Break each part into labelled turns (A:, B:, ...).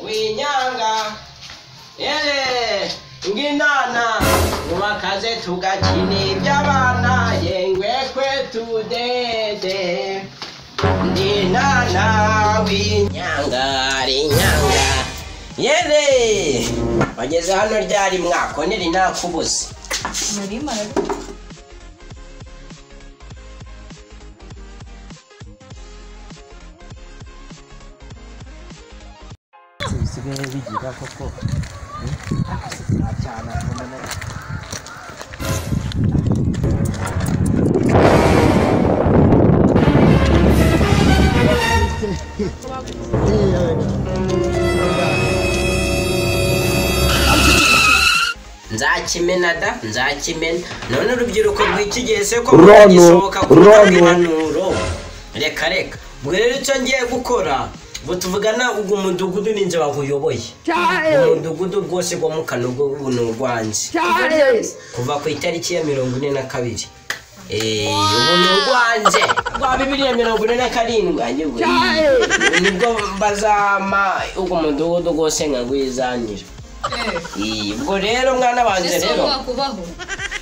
A: inyanga yewe nginana mubakaze tugakina iby'abana yengwe kwe tudede nginana w'inyanga rinyanga yewe bageze hano ryari mwako niri nakubuse bisigaye bigira koko cyane nzakimena da nzakimena none urubyiruko rw'iki gihe se ko
B: Ronu,
A: mutagisohoka ku
B: ronu.
A: biganiro reka reka mbwira icyo ngiye gukora ubu tuvugana ugu mudugudu ninjye waguyoboye umudugudu rwose wo mu kanogo ubu ni urwanjye kuva ku itariki ya mirongo ine na kabiri Eh, ubu ni urwanjye rwa bibiri na mirongo ine na karindwi ajye ngo iyi. nibwo bazama ugu mudugudu rwose nkagwizanira Iyi, ubwo rero mwana wanjye
C: ese
A: rero
C: wakubaho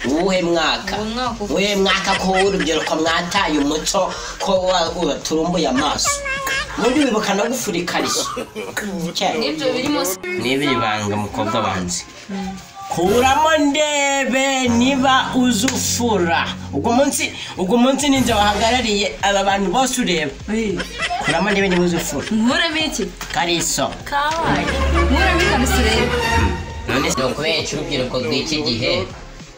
A: uwuhe mwaka
C: Uwo mwaka uvuze.
A: uwuhe mwaka ko urubyiruko mwataye umuco ko wa- waturumbuye amaso ubundi wibuka no gufura ikariso
C: nibyo birimo se
A: n'ibiri banga mukobwa wanjye kuramo ndebe niba uzufura ubwo munsi ubwo munsi ninjye wahagarariye aba bantu bose ureba kuramo ndebe niba uzufura
C: nkuremo iki
A: kariso
C: kabaye nkuremo ikariso rero
A: none se kubera iki urubyiruko rw'iki gihe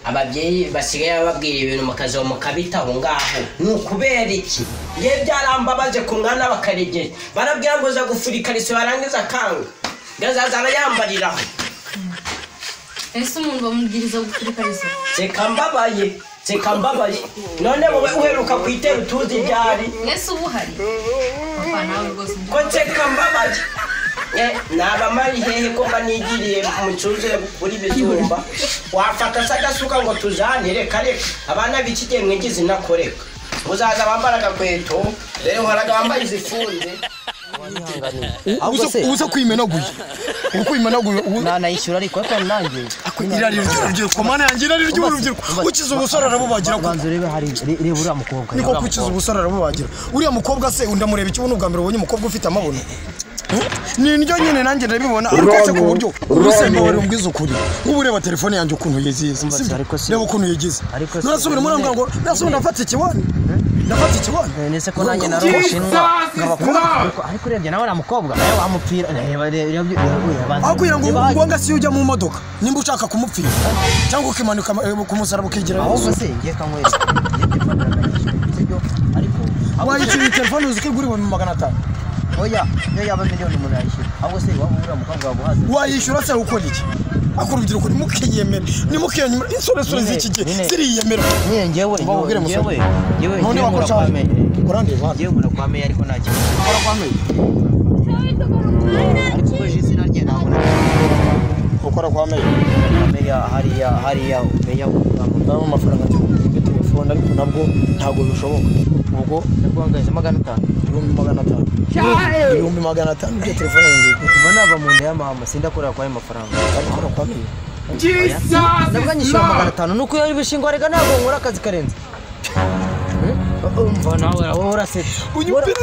A: ababyeyi basigaye bababwira ibintu mukaza mukabitaho ngaho ni ukubera iki ye byarambabaje ku mwana bakaregera barabwira ngo uza gufura ikariso yarangiza akanga gazaza arayambariraho
C: ese umuntu bamubwiriza gukora ikariso
A: seka mbabaye seka mbabaye none wowe uheruka ku itera utuzi ryari
C: ese uba uhari papa nawe rwose
A: ko nseka mbabaye Eh, naba mari hehe ko mba nigiriye mu cyuzure kuri bizumba wafata se agasuka ngo tujane reka reka abana b'iki gihe mwigize inakoreka muzaza bambara agakweto rero uhoraga bambaye izifunze
D: uza uza kwimenaguye uba kwimenaguye ubu-
E: nanayishyura ariko ariko nanjye
D: irari ry'urubyiruko mana yanjye irari ry'urubyiruko ukize ubusore arabubagira kuko
E: ubanza urebe hari re- reba uriya mukobwa
D: niko ko ukize ubusore arabubagira uriya mukobwa se ndamureba iki ubu ni ubwa mbere ubonye umukobwa ufite amabuno Hmm? ni indyo nyine nanjye ndabibona ariko se ku buryo urusemba wari umbwiza ukuri ubu ureba telefone yanjye ukuntu yizihiza
E: Mbasi, ariko si-
D: reba ukuntu yigize
E: ariko si-
D: narasubira muri ngo narasubira ndafata ikiwani ndafata ikiwani
E: ndetse ko nanjye nari umushinwa nkabakuru ariko ariko urebye nawe uriya mukobwa nawe wamupfira reba reba reba reba
D: akwira ngo ngombwa si ujya mu modoka nimba ushaka kumupfira cyangwa ukimanuka eh, ku musaraba ukigira
E: ahubwo se ngiye kanywera ngiye kwifatira akanyisho sibyo ariko ahubwo se-
D: wayikiriye telefone uzi ko igura ibihumbi magana atanu
E: oya niyo yaba miliyoni umuntu yayishyura ahubwo se waba uriya mukobwa waguhaze
D: wayishyura se ukora iki ako urubyiruko nimukiyemere nimukiyenyemere insoresore z'iki gihe
E: nyine.
D: ziriyemera
E: niye ngewe
D: Mbabwire musore.
E: ngewe ngewe
D: none
E: ngewe
D: wakoresha
E: urakwame
D: urandeba
E: ngewe urakwame ariko nta kibazo ariko ubwo je izina rye ntabwo nari-
D: ukora kwa meya
E: hariya hariya hariya umenya
D: ndabona amafaranga kuri telefone ariko nabwo ntabwo bishoboka ubwo
E: ndaguhangaje magana atanu
D: ibihumbi magana atanu ibihumbi magana atanu bya telefone yanjye
E: kuva nava mu nda ya mama sindakorera kuri ayo mafaranga
D: ariko ukora kwa meya
E: nabwo nyishyura magana atanu nuko iyo bishingwa rega ntabwo nkora akazi karenze umva nawe wowe urasetse
D: unyumvira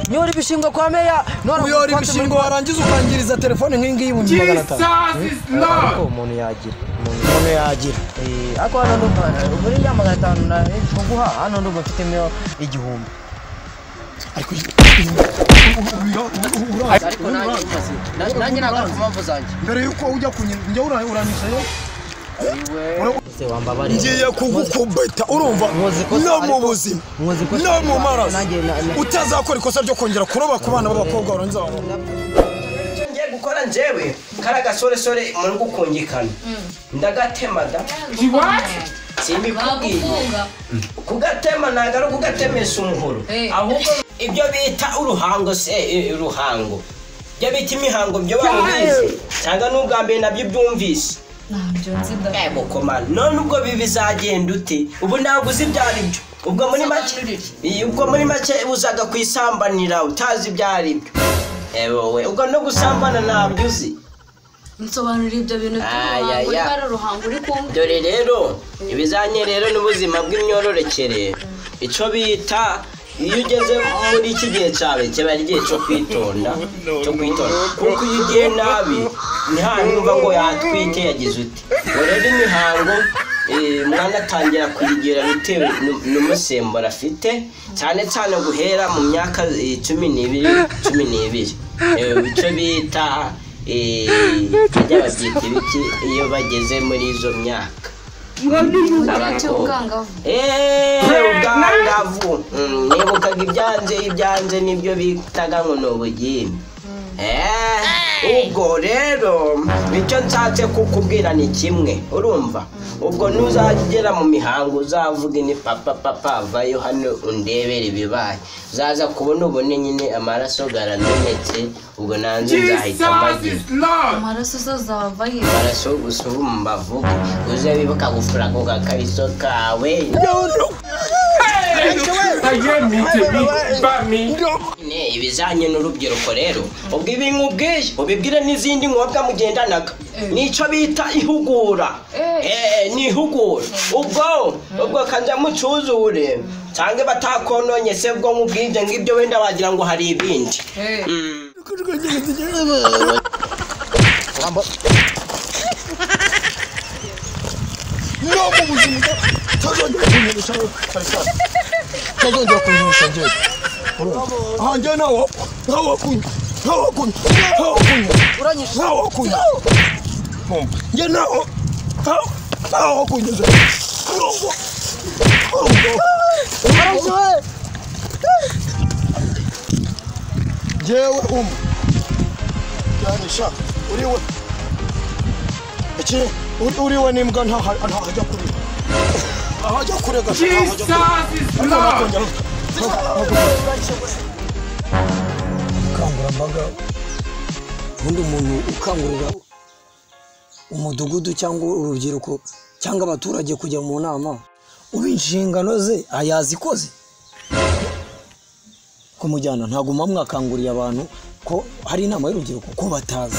E: niyo uri bishingwa kwa meya nora
D: uyora ibishingo warangiza ukangiriza telefone nk'iyingiyi ibihumbi magana atanu
E: ariko umuntu yagira umuntu
D: none yagira
E: Eh, ariko hano ndumva muri ya magana atanu nari kuguha hano ndumva mfitemo igihumbi
D: ariko
E: ariko nanjye umaze nanjye- nanjye ntabwo ku mpamvu zanjye
D: mbere y'uko ujya kunjya uranyusayo
E: se wambabarira
D: ngiye kugukubita urumva
E: Muzi ko-
D: no mu
E: ariko-
D: buzima
E: muzi ko-
D: no mu maraso
E: nanjye na- na-
D: utazakora ikosa ryo kongera kuroba ku bana b'abakobwa barangiza
A: icyo ngiye gukora njyewe kariya gasoresore muri gukungikana ndagatema da simbikubwiye
C: bagufunga
A: kugatema ntabwo ari ukugatemesha umuhoro
C: Eh.
A: ahubwo ibyo bita uruhango se eh, uruhango ibyo bita imihango byo babizi cyangwa n'ubwa mbere nabyo byumvise
C: ntabyo nzi da
A: komana none ubwo bi bizagenda ute ubu ntabwo uzi ibyo ari byo ubwo muri make
C: Sobanurira.
A: Iyi, ubwo muri make uzaga kwisambanira utazi ibyo ari byo ewe wowe ubwo no gusambana ntabyo uzi
C: nsobanurira ibyo bintu
A: Aya,
C: by'uruhango
A: ya.
C: ibara ruhango uri kumva
A: dore rero ibizanye rero n'ubuzima bw'imyororokere icyo bita iyo ugeze muri iki gihe cyawe kiba ari igihe cyo kwitonda cyo kwitonda kuko iyo ugiye nabi ntihanyumva ngo yatwite yagize uti ngo rero imihango eh, mwana atangira kuyigira bitewe nu- n'umusemburo afite cyane cyane guhera mu myaka eh, cumi n'ibiri cumi n'ibiri Eh, icyo bita eh, bajya babyita ibiki iyo bageze muri izo myaka
C: igihe cy'ubwangavu
A: Eee, ubwangavu Mm, nibukaga ibyanje ibyanje nibyo bitaga ngo ni ubugimbi Eee, ubwo rero icyo nshatse kukubwira ni kimwe urumva ubwo nuzagera mu mihango uzavuga ni papa papa vayo hano undebere ibibaye uzaza kubona ubone nyine amaraso garamenetse ubwo nanze nzahita mbagira
C: amaraso uzazava
A: amaraso gusa ubu mu bavuga uze wibuka gufuraga agakariso kawe Ne, ibizanye n'urubyiruko rero ubwo ibi nkubwiye ubibwire n'izindi nkobwa mugendanaga nicyo bita ihugura Eh, ni ihugura ubwo ubwo kanjya mucuzure cyangwa batakononye se ubwo nkubwije ngibyo wenda wagira ngo hari ibindi Mm.
F: Amba. No mu buzima utazongera kunyirisha Faisal. Utazongera kunyirisha njye. Aha njye nawo nawo kunya. Nawo kunya. Nawo kunya. Uranyisha. Nawo kunya. Mumba. Njye nawo. Nawo- Nawo kunya. Urumva. Urumva. Uranyisha we. Njyewe umva. Uranyisha. Uriwe. Iki uri- uriwe n'imbwa ntaha- ntahajya kure ahajya kure gasa ntahajya kure ariko nakongera
D: ubukangurambaga ubundi umuntu ukangurira umudugudu cyangwa urubyiruko cyangwa abaturage kujya mu nama uba inshingano ze yazikoze kumujyana ntabwo muba mwakanguriye abantu ko hari inama y'urubyiruko ko batazi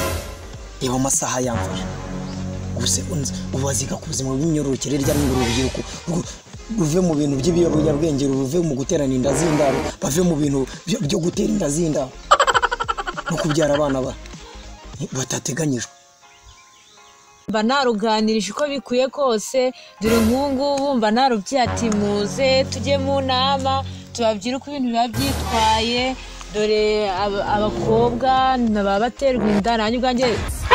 D: reba amasaha yamfashe gusa unzi- ubaziga ku buzima bw'imyororokere rya n'ubu urubyiruko rwo- ruve mu bintu by'ibiyobyabwenge ruve mu guterana inda z'indaro bave mu bintu byo byo gutera inda z'indaro no kubyara abana ba- batateganyijwe
G: mba naruganirije uko bikwiye kose dore nk'ubu ngubu mba narubwiye ati muze tujye mu nama tubabwire uko ibintu biba byitwaye dore ab- abakobwa baba baterwa inda nanjye ubwanjye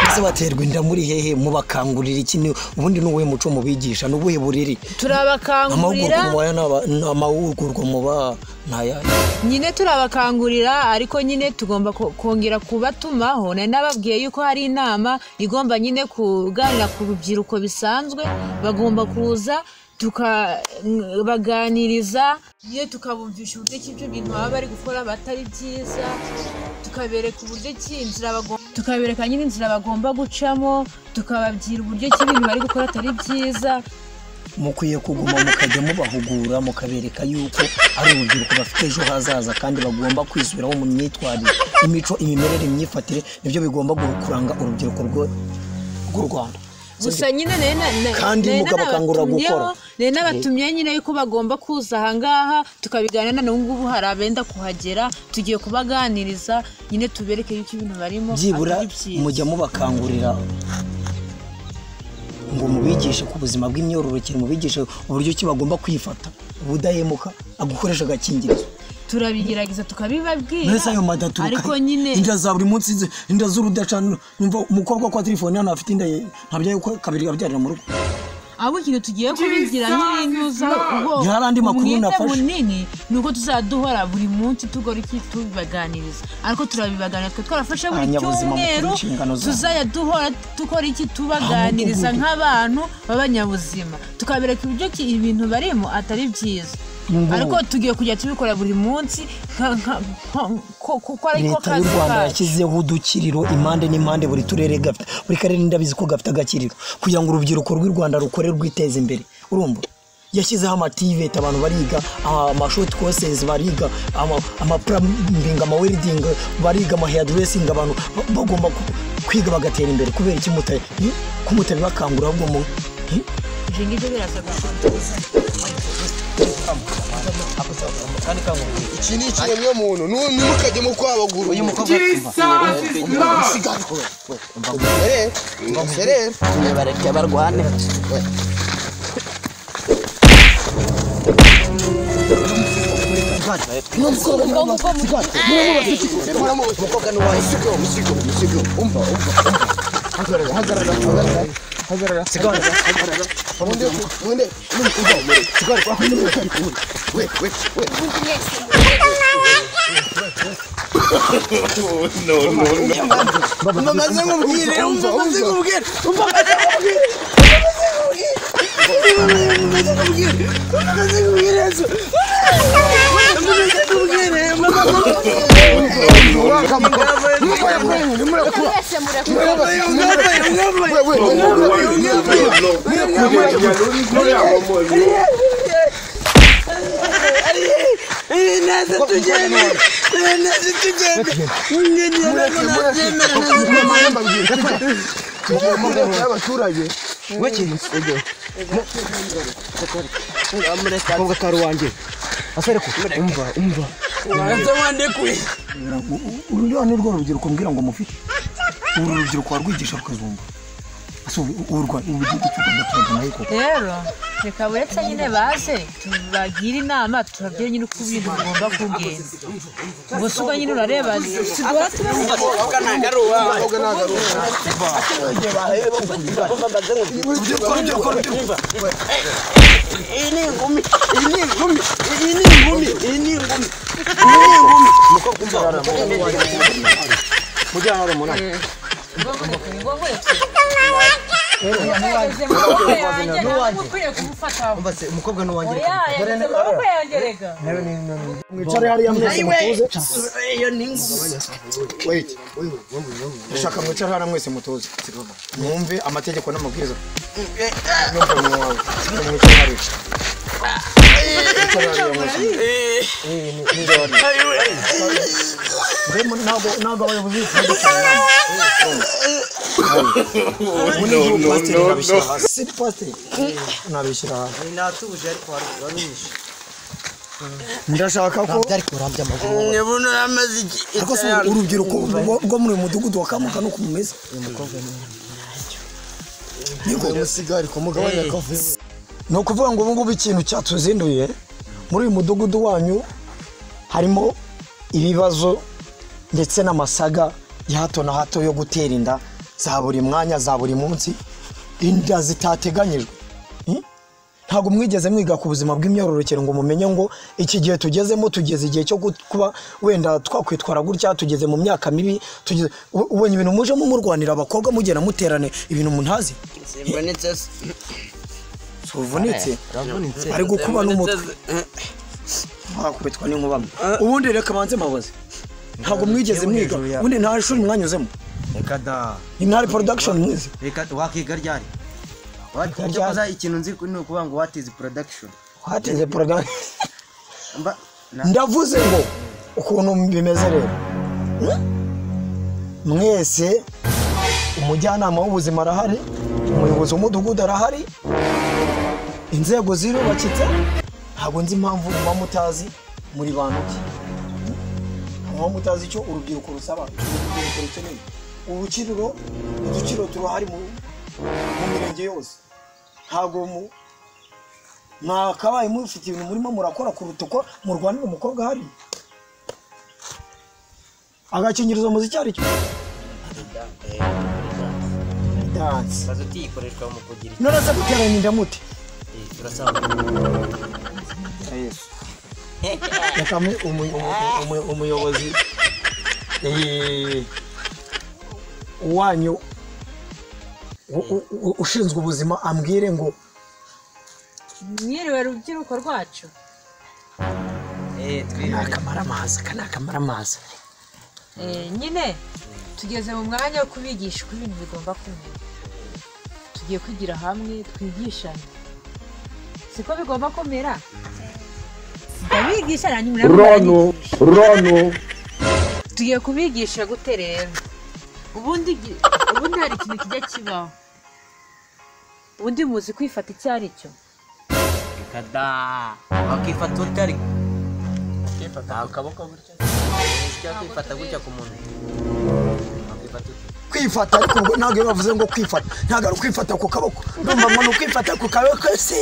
D: ese baterwa inda muri hehe mubakangurira iki ni- ubundi ni uwuhe muco mubigisha ni ubuhe buriri
G: turabakangurira
D: amahugurwa mubaha n'aba- n'amahugurwa mubaha ntayahe
G: nyine turabakangurira ariko nyine tugomba ko- kongera kubatumaho nari nababwiye yuko hari inama igomba nyine kuganira ku rubyiruko bisanzwe bagomba kuza tukabaganiriza nyine tukabumvisha uburyo ki ibyo bintu baba bari gukora batari byiza tukabereka uburyo ki inzira bagomba tukabereka nyine inzira bagomba gucamo tukababwira uburyo ki ibintu bari gukora atari byiza
D: mukwiye kuguma mukajya mubahugura mukabereka yuko ari urubyiruko bafite ejo hazaza kandi bagomba kwisubiraho mu myitwarire imico imimerere imyifatire nibyo bigomba gu- kuranga urubyiruko rwo- rw'u rwanda
G: gusa nyine nari na- na-
D: Kandi
G: nari
D: mugabakangurira
G: nanabatumyeho,
D: gukora.
G: nari nabatumye nyine yuko bagomba kuza ahangaha tukabiganira na ngubu hari abenda kuhagera tugiye kubaganiriza nyine tubereke yuko ibintu barimo
D: byibura
G: atari byiza.
D: mujya mubakangurira ngo mubigishe ku buzima bw'imyororokere mubigishe uburyo ki bagomba kwifata ubudahemuka agukoresha agakingirizo
G: turabigerageza tukabibabwira
D: mbese ayo madaturuka
G: ariko nyine
D: inda za buri munsi ze- inda z'urudacana numva umukobwa kwa telefone hano afite inda ye ntabyaye ko kabiri abyarira mu rugo
G: ahubwo ikintu tugiye kubigira nyirinuza ubwo
D: Ni hari andi makuru
G: umwete
D: nafashe.
G: munini ni uko tuzaduhora buri munsi tugora iki tubibaganiriza ariko turabibaganira twe twarafashe buri
D: Abanyabuzima mukora
G: cyumweru
D: inshingano zanyu.
G: tuzajya duhora dukora iki tubaganiriza
D: mudugudu.
G: nk'abantu b'abanyabuzima tukabereka uburyo ki ibintu barimo atari byiza ariko tugiye kujya tubikora buri munsi nka- nka- nka- ko- kuko ariko
D: leta y'u rwanda yashyizeho udukiriro impande n'impande buri turere gafite buri karere ndabizi ko gafite agakiriro kugira ngo urubyiruko rw'u rwanda rukore rwiteze imbere urumva yashyizeho amativeti abantu bariga amashoti kosezi bariga ama- amapurambingi amaweridingi bariga amaheyaduresingi abantu ba- bagomba ku- kwiga bagatera imbere kubera iki mutari bakangura ahubwo mu hi?
G: ibyo ngibyo birasa gushoboka
F: iki ni ikiremwa muntu ntimukajye mu kwabagura uyu mukobwa serera
H: bararya barwane
F: umukobwa ni wawe usigo usigo usigo umva umva hagarara hagarara hagarara hagarara sigara undi undi umukobwa umureke sigara kwa kundi umukobwa we we we
D: bamaze nkubwire bamaze nkubwire
I: mukobwa kari wanjye asore ko umva umva
F: uru ni rwo rubyiruko mbwira ngo mufite uru rubyiruko warwigisha rukazumva ese ubu ubu rwa- ubu gihugu cy'u Rwanda turagana ariko
G: rero reka buretse nyine baze tubagire inama tubabwire nyine uko ibintu bigomba kugenda ubwo si ubwo nyine urareba tugora tuba yageze mu maboko yanjye ntabwo uba ukwiye kumufata
I: umva se umukobwa ni uwanjye
G: oya yageze mu maboko yanjye reka
F: mwicare hariya mwese mutuze wait ndashaka mwicare hariya mwese mutuze mwumve amategeko n'amabwiriza mwumve mu wawe mwicare hariya Mwicare hariya mwese. Mbega ntabwo ntabwo abayobozi b'igihugu baducira inama. Ubu ni igihugu pasiteri nabishyira hasi. Si pasiteri. Nabishyira hasi. ndashaka ko
D: byari kurambya amaguru
F: ariko se urubyiruko rwo- rwo muri uyu mudugudu wa kamuka nuko mumeze
D: ni ukuvuga ngo ubu ngubu ikintu cyatuzinduye muri uyu mudugudu wanyu harimo ibibazo ndetse n'amasaga ya hato na hato yo gutera inda za buri mwanya za buri munsi inda zitateganyijwe Hmm? ntabwo mwigeze mwiga ku buzima bw'imyororokere ngo mumenye ngo iki gihe tugezemo tugeze igihe cyo gut- kuba wenda twakwitwara gutya tugeze mu myaka mibi tugeze u- ubonye ibintu mujemo murwanira abakobwa mugenda muterane ibintu muntazi
H: simbonetse se
D: tuvunitse ari gukuba n'umutwe wakubitwa n'inkuba ubundi reka banze mabaze ntabwo mwigeze mwiga ubundi nta shuri mwanyuzemo
I: reka da
D: ni ntari production mwize
I: reka wakiga ryari
D: Wakiga
I: Icyo
D: ryari?
I: koza ikintu nzi ni ukuvuga ngo what is production
D: hateze production
I: mba na
D: ndavuze ngo ukuntu bimeze rero Hmm? mwese umujyanama w'ubuzima arahari umuyobozi w'umudugudu arahari inzego zirubakitse ntabwo nzi impamvu muba mutazi muri bantu ki muba mutazi icyo urubyiruko rusaba icyo urubyiruko rukeneye urukiriro udukiriro turahari mu mu mirenge yose ntabwo mu- mwakabaye mufite ibintu murimo murakora kuruta uko murwanira umukobwa hari agakingirizo muzi icyo ari cyo danse
H: azuti ikoreshwa mu kugira
D: none se guterana inda mute
H: iki turasanga
D: reka mu- umu- umu- umu- umuyobozi eh, wanyu u- u- u- ushinzwe ubuzima ambwire ngo
G: mwiriwe rubyiruko rwacu
H: eh twibuke
D: akamara amazi aka ni akamara amazi
G: Eh, nyine tugeze mu mwanya wo kubigisha uko ibintu bigomba kumera tugiye kwigira hamwe twigishane siko bigomba kumera ndabigisha hanyuma
D: rono rono
G: tugiye kubigisha gute rero ubundi gi- ubundi hari ikintu kijya kibaho ubundi muzi kwifata icyo ari cyo
J: kada wakifata utari
K: Kifata ku kaboko gutya.
J: ujya kwifata gutya ku muntu wakifata utya
F: kwifata ariko ngo ntabwo iyo bavuze ngo kwifata ntabwo ari ukwifata ku kaboko ndumva ngo ni ukwifata ku kaboko se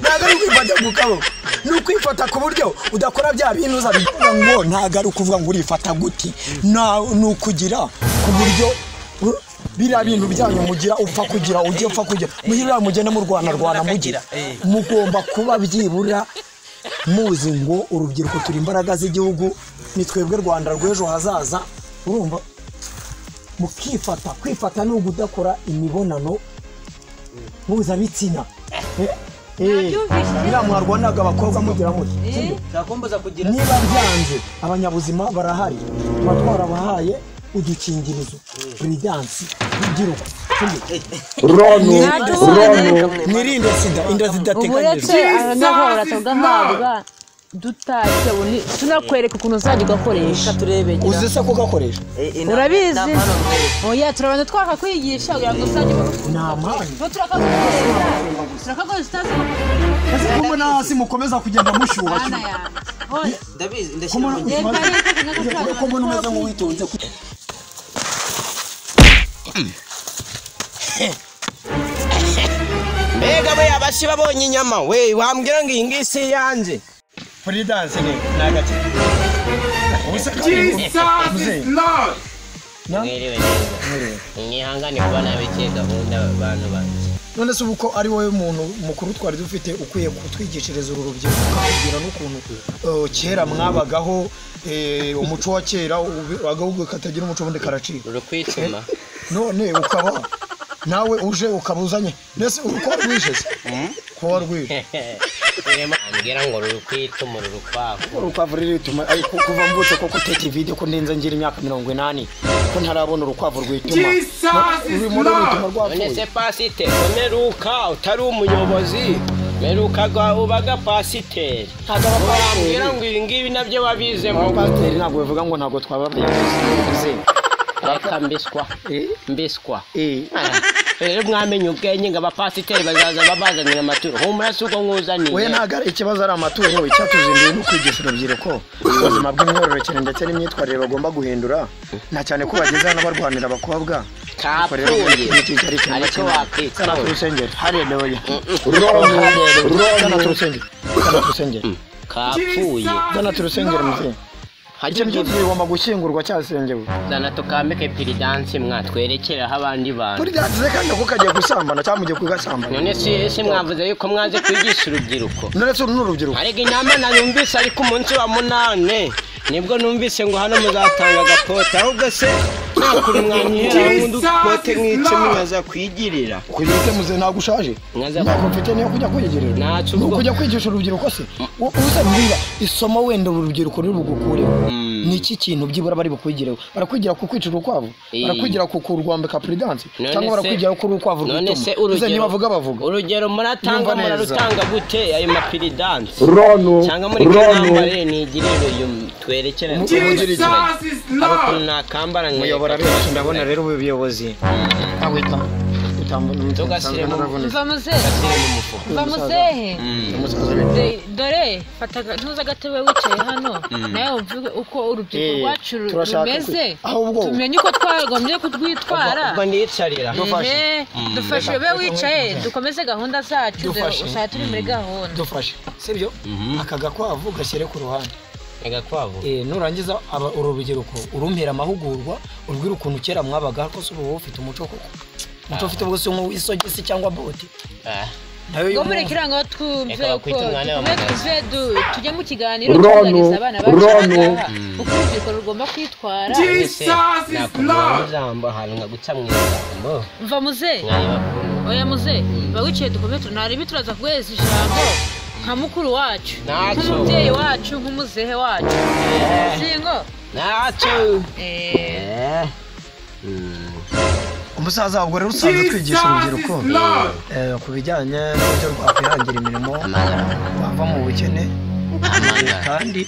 F: ntabwo ari ukwifata ku kaboko ni ukwifata ku buryo udakora bya bintu uza bikora ngo ntabwo ari ukuvuga ngo urifata gute na- ni ukugira ku buryo uh, biriya bintu byanyu mugira upfa kugira ujye upfa kugira mugira mugenda murwana rwana mugira mugomba kuba byibura muzi ngo urubyiruko turi imbaraga z'igihugu ni twebwe rwanda rw'ejo hazaza urumva mukifata kwifata ni ugudakora imibonano mpuzabitsina
G: Nabyumvise.
F: iriya mwarwanaga abakobwa mugira muti
G: Eh?
J: ntakumbuza kugira
F: niba byanze abanyabuzima barahari tuba twarabahaye udukingirizo buridansi rubyiruko
D: rono rono
G: Naduhane.
F: mwirinde sida inda
G: ubu
F: zidateganyijwe
G: uretse aha ngaho bahora tugahabwa dutashye ubu ni- tunakwereka ukuntu uzajya ugakoresha
F: uzi se kugakoresha
G: urabizi oya turabanza twakakwigisha kugira ngo uzajye
F: ni amani
G: ubu turakagukorera turakagukorera utazi
F: kumbona hasi mukomeza kugenda mushyuha
G: mwana yanjye Oya.
J: ndabizi ndashyira
F: kumbona
J: mu gihe
G: reka reka
F: uri kubona umeze nk'uwitonze
J: mbega we abashi babonye inyama we wambwira ngo iyi ngiyi si iyanjye
F: furidansi ni ni agakino
A: mwiriwe neza mwihangane kuba nabikiye gahunda abantu banjye
F: none se ubu ko ari wowe muntu mukuru twari dufite ukwiye kutwigishiriza uru rubyiruko ukatubwira n'ukuntu eh, kera mwabagaho eh, umuco wa kera ube- agahugu katagira umuco ubundi karacika
A: ruri kwituma
F: none ukaba nawe uje ukaba uzanye mbese uri kuba rwije se kuba rwije
A: ambwira ngo ruri kwituma ruri kwaku
F: urukwavu riri rituma ariko kuva mvutse ko guteka ivide ko ndenze ngira imyaka mirongo inani ko ntarabona urukwavu rwituma urimo rwituma
A: none
F: rwapfuye
A: se pasiteri umeruka utari umuyobozi meruka gwa- ubaga pasiteri wambwira ngo ibi ngibi nabyo wabize mu
F: pasiteri ntabwo bivuga ngo ntabwo twabavuze
A: reka mbiswa mbiswa
F: eh
A: rero mwamenye ubwenge ngo abapasiteri bazaza babazanira amaturo humura si ubwo
F: we
A: mwuzaniye
F: ntabwo ari ikibazo ari amaturo icyatuzinduye ni ukwigisha urubyiruko ubuzima bw'imyororokere ndetse n'imyitwarire bagomba guhindura na cyane ko bageze hano barwanira abakobwa Ubwo rero
A: kapfuye
F: iki cyari ikintu
A: ariko
F: kimwe sana
A: wakituma
F: turusengero haleluya
D: rono
F: sana turusengero sana turusengero
A: kapfuye
F: sana turusengero muzee icyo
A: hajya
F: byose bigomba gushyingurwa cyasengewe
A: zana tukambike piridansi mwatwerekereho abandi bantu
F: muri byagize kandi ako kagiye gusambana cyangwa mugiye kugasambana
A: none si si mwavuze yuko mwaze kwigisha urubyiruko
F: none se uru ni urubyiruko
A: ariko inama nayumvise ariko umunsi wa munane nibwo numvise ngo hano muzatanga agapote ahubwo se nakuri mwanyihera ngo udupote mwice mwaza kwigirira
F: kugeze muze ntabwo ushaje
A: Mwaza-
F: ntabwo mfite niyo kujya kwigirira
A: Ntacyo
F: ni
A: uvuga.
F: ukujya kwigisha urubyiruko se uza mbwira isomo wenda uru rubyiruko ruri bugukureho ni iki kintu byibura bari bukwigireho barakwigira ku kwica urukwavu
A: Eh.
F: barakwigira ku kurwambika puridansi
A: None se-
F: cyangwa barakwigira ku urukwavu
A: none se
F: rwituma uze
A: urugero
F: ntibavuga bavuga
A: urugero muratanga
F: Yumva neza.
A: murarutanga gute ayo mapiridansi
D: rono
A: cyangwa muri
D: rono
A: kambare nigirire uyu twerekere ariko nakambara
F: muyobora
A: nkeka
F: benshi ndabona rero ubuyobozi ntawita utambona
A: Tugashyiremo-
G: uva muzehe
A: ashyire mu mufuka
G: uva muzehe
F: umusaza we
G: De- dore fata aga- ntuze agatebe wicaye hano nawe wumve uko urubyiruko
F: Eh,
G: rwacu ru-
F: turashaka
G: rumeze
F: kwi- ahubwo-
G: tumenye uko twagombye kurwitwara
A: ubwo niyicarira
G: Ehe, dufashe ube wicaye dukomeze gahunda zacu dore usanga turi muri gahunda
F: dufashe sibyo aka gakwavu gashyire ku ruhande
A: agakwavu
F: Eh, nurangiza aba- uru rubyiruko urumpera amahugurwa urubwira ukuntu kera mwabaga ko se ubu wowe ufite umuco koko umuco ufite ubwo si nk'uwisogisi cyangwa bote
A: Ah.
F: nayo
G: ngo
F: y'umuntu.
G: mureke ngo twumve
A: Reka
G: uko
A: bakwite umwanya wa
G: dukomeze
A: muganga.
G: tuze du- tujye mu kiganiro
D: Rono,
G: tuganiriza abana bacu aha
D: rono.
G: ngaha, uko urubyiruko rugomba kwitwara
A: nakubwira ijambo ahantu nkaguca mu ijambo
G: mva muzehe
A: mwari bakuru
G: oya muze bawicaye dukomeye tunarebe turaza kuguhereza ijambo nka mukuru wacu
A: Ntacyo.
G: nk'umubyeyi wacu nk'umuzehe wacu singo
A: ntacyo
G: Eh,
A: Eh.
D: umusaza wabwo rero usanzwe twigisha urubyiruko eh, ku bijyanye n'uburyo rwakwihangira imirimo wava mu bukene kandi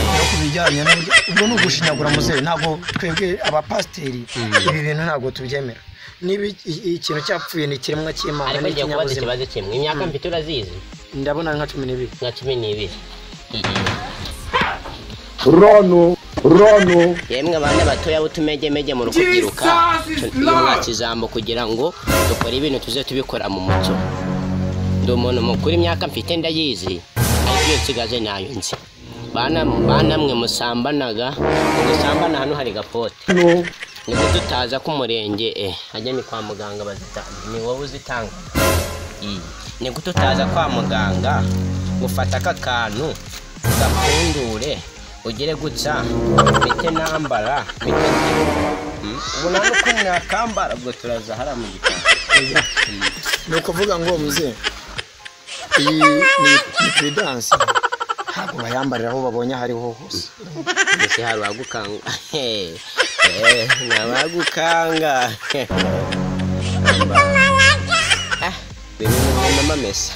D: no ku bijyanye n'uburyo ubwo ni ugushinyagura muzehe ntabwo twebwe abapasiteri ibi bintu ntabwo tubyemera niba iki- ikintu cyapfuye ni ikiremwa cy'imana
A: ariko ngiye kubaza
D: n'ikinyabuzima
A: ikibazo kimwe imyaka mfite urazizi
D: ndabona ari nka cumi n'ibiri
A: nka cumi n'ibiri
L: rono rono
A: yemwe abana batoya b'utumegemege mu rukubyiruka twubaha ijambo kugira ngo dukore ibintu tuze tubikora mu muco ndi umuntu mukuru imyaka mfite ndayizi ariko iyo nsigaje nayo nzi bana banamwe musambanaga mugusambana hano hari gapote nibwo tutaza ku murenge eh hajya ni kwa muganga bazitanga ni wowe uzitanga iyi ni gute utaza kwa muganga gufata aka kantu gapfundure ugere guca mite nambara mite Hmm? ubu nta n'uko mwakambara ubwo turaza hariya mu gitanda
D: ni ukuvuga ngo muzehe iyi ni ni puridanse ntabwo bayambarira aho babonye aho ariho hose
A: mbese hari uwagukanga Eh, eh, ni abagukanga Ah, bimwe mu bintu amamesa